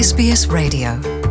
SBS Radio.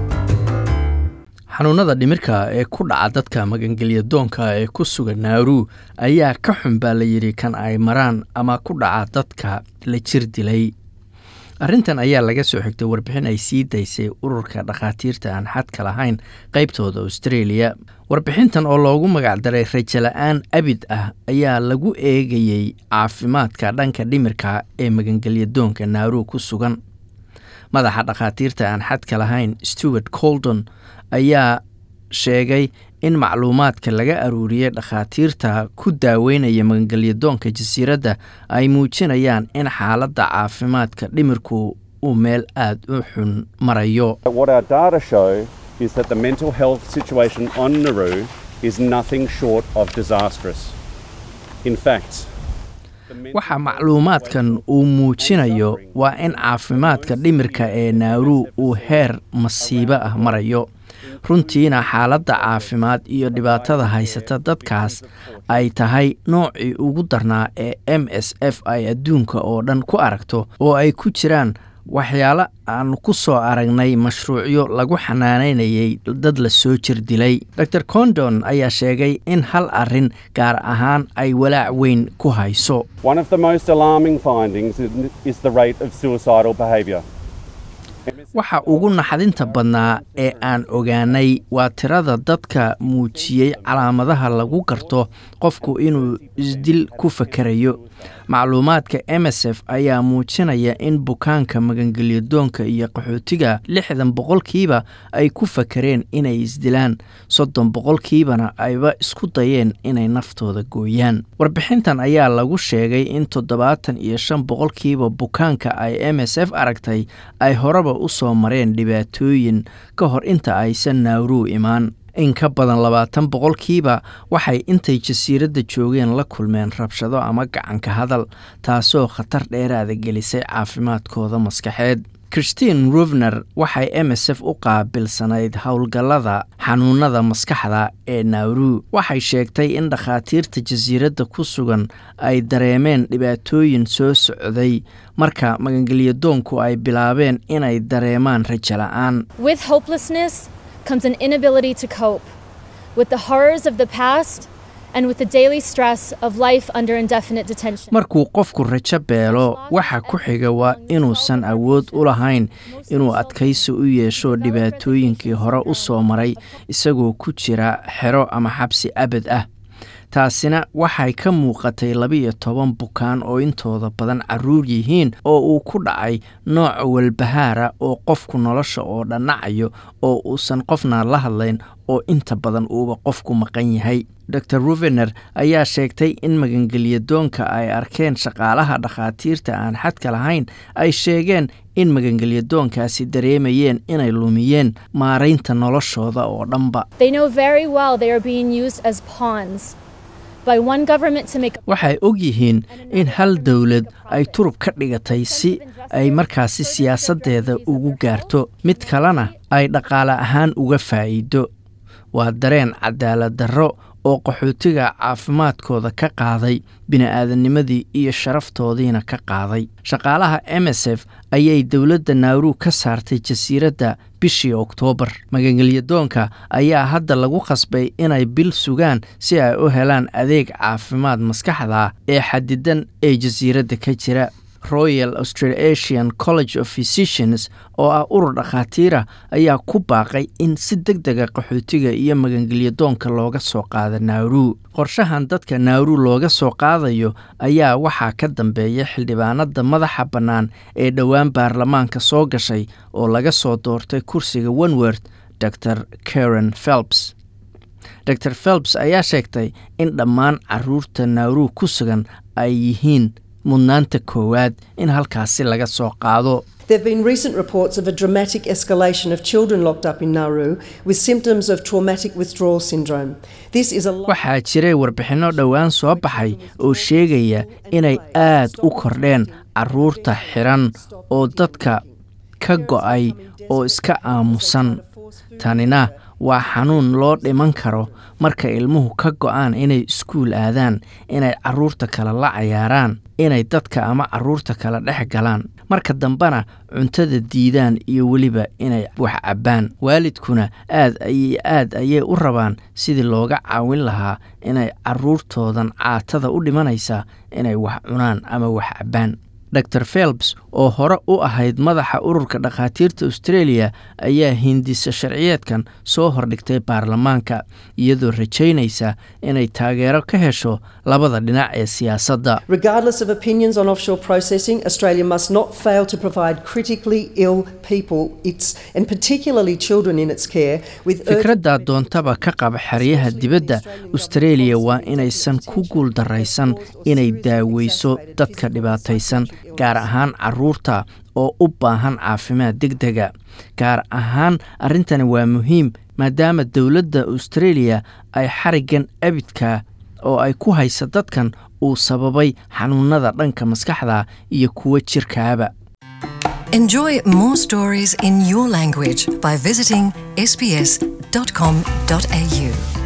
xanuunada dhimirka ee ku dhaca dadka magangelya doonka ee ku sugan naaru ayaa ka xun baa la yidhi kan ay maraan ama ku dhaca dadka la jir dilay arrintan ayaa laga soo xigtay warbixin ay sii daysay ururka dhakhaatiirta aan xadka lahayn qaybtooda australia warbixintan oo loogu magacdaray rajala'aan abid ah ayaa lagu eegayey caafimaadka dhanka dhimirka ee magangelya doonka naaru ku sugan madaxa dhakhaatiirta aan xadka lahayn stewart coldon ayaa sheegay in macluumaadka laga aruuriyey dhakhaatiirta ku daaweynaya magangelya doonka jasiiradda ay muujinayaan in xaaladda caafimaadka dhimirku uu meel aada u xun marayo What our data show is that the mental health situation on Nauru is nothing short of disastrous. In fact, the mental waxa macluumaadkan uu muujinayo waa in caafimaadka dhimirka ee naaru uu heer masiibo ah marayo runtiina xaaladda caafimaad iyo dhibaatada haysata dadkaas ay tahay noocii ugu darnaa ee m s f ay adduunka oo dhan ku aragto oo ay ku jiraan waxyaalo aan ku soo aragnay mashruucyo lagu xanaanaynayay dad la soo jir dilay dor condon ayaa sheegay in hal arrin gaar ahaan ay walaac weyn ku hayso One of the most alarming findings is- is the rate of suicidal behaviour. waxa ugu naxdinta badnaa ee aan ogaanay waa tirada dadka muujiyey calaamadaha lagu garto qofku inuu isdil ku fakerayo macluumaadka m s f ayaa muujinaya in bukaanka magangelya doonka iyo qaxootiga lixdan boqolkiiba ay ku fakereen inay isdilaan soddon boqolkiibana ayba isku dayeen inay naftooda gooyaan warbixintan ayaa lagu sheegay in toddobaatan iyo shan boqolkiiba bukaanka ay m s f aragtay ay horeba u soo mareen dhibaatooyin ka hor inta aysan naawruu imaan in ka badan labaatan boqolkiiba waxay intay jasiiradda joogeen la kulmeen rabshado ama gacanka hadal taasoo khatar dheeraada gelisay caafimaadkooda maskaxeed christine ruvner waxay m s f u qaabilsanayd howlgallada xanuunada maskaxda ee naaru waxay sheegtay in dhakhaatiirta jasiiradda ku sugan ay dareemeen dhibaatooyin soo socday marka magangelya doonku ay bilaabeen inay dareemaan rajo la'aan With hopelessness comes an inability to cope with the horrors of the past and with the daily stress of life under indefinite detention. markuu qofku rajo beelo waxa ku xiga waa inuusan awood u lahayn inuu adkaysi u yeesho dhibaatooyinkii hore u soo maray isagoo ku jira xero ama xabsi abad ah taasina waxay ka muuqatay laba-iyo toban bukaan oo intooda badan caruur yihiin oo uu ku dhacay nooc walbahaara oo qofku nolosha oo dhannacayo oo uusan qofna la hadlayn oo inta badan uuba qofku maqan yahay dor ruvener ayaa sheegtay in magangelya doonka ay arkeen shaqaalaha dhakhaatiirta aan xadka lahayn ay sheegeen in magangelya doonkaasi dareemayeen inay lumiyeen maaraynta noloshooda oo dhanba They know very well they are being used as pawns by one government to make waxay og yihiin in hal dowlad ay turub ka dhigatay si ay markaasi siyaasaddeeda ugu gaarto mid kalena ay dhaqaale ahaan uga faa'iido waa dareen cadaalad darro oo qaxootiga caafimaadkooda ka qaaday bini'aadanimadii iyo sharaftoodiina ka qaaday shaqaalaha m s f ayay dowladda naaru ka saartay jasiiradda bishii oktoobar magangelya doonka ayaa hadda lagu khasbay inay bil sugaan si ay u helaan adeeg caafimaad maskaxda ee xadidan ee jasiiradda ka jira royal australasian college of physicians oo ah urur dhakhaatiira ayaa ku baaqay in si deg dega qaxootiga iyo magangelya doonka looga soo qaado naaru qorshahan dadka naaru looga soo qaadayo ayaa waxaa ka dambeeya xildhibaanada madaxa bannaan ee dhowaan baarlamaanka soo gashay oo laga soo doortay kursiga onworth dor karen phelps dor phelps ayaa sheegtay in dhammaan caruurta naaru ku sugan ay yihiin mudnaanta koowaad in halkaasi laga soo qaado There have been recent reports of a dramatic escalation of children locked up in Nauru with symptoms of traumatic withdrawal syndrome. This is a waxaa jiray warbixinno dhowaan soo baxay oo sheegaya inay aad u kordheen caruurta xiran oo dadka ka go'ay oo iska aamusan tanina waa xanuun loo dhiman karo marka ilmuhu ka go'aan inay iskuul aadaan inay carruurta kale la cayaaraan inay dadka ama carruurta kale dhex galaan marka dambena cuntada diidaan iyo weliba inay wax cabbaan waalidkuna aad ayay aad ayay u rabaan sidii looga caawin lahaa inay carruurtoodan caatada u dhimanaysa inay wax cunaan ama wax cabbaan dor felbs oo hore u ahayd madaxa ururka dhakhaatiirta australia ayaa hindisa sharciyeedkan soo hordhigtay baarlamaanka iyadoo rajaynaysa inay taageero ka hesho labada dhinac ee siyaasadda Regardless of opinions on offshore processing, Australia must not fail to provide critically ill people, its, and particularly children in its care, with urgent fikradda doontaba ka qaba xeryaha dibadda australia waa inaysan ku guuldaraysan inay daaweyso dadka dhibaataysan gaar ahaan caruurta oo u baahan caafimaad deg dega gaar ahaan arrintani waa muhiim maadaama dowladda australia ay xariggan abidka oo ay ku haysa dadkan uu sababay xanuunada dhanka maskaxda iyo kuwa jirkaaba Enjoy more stories in your language by visiting sbs.com.au.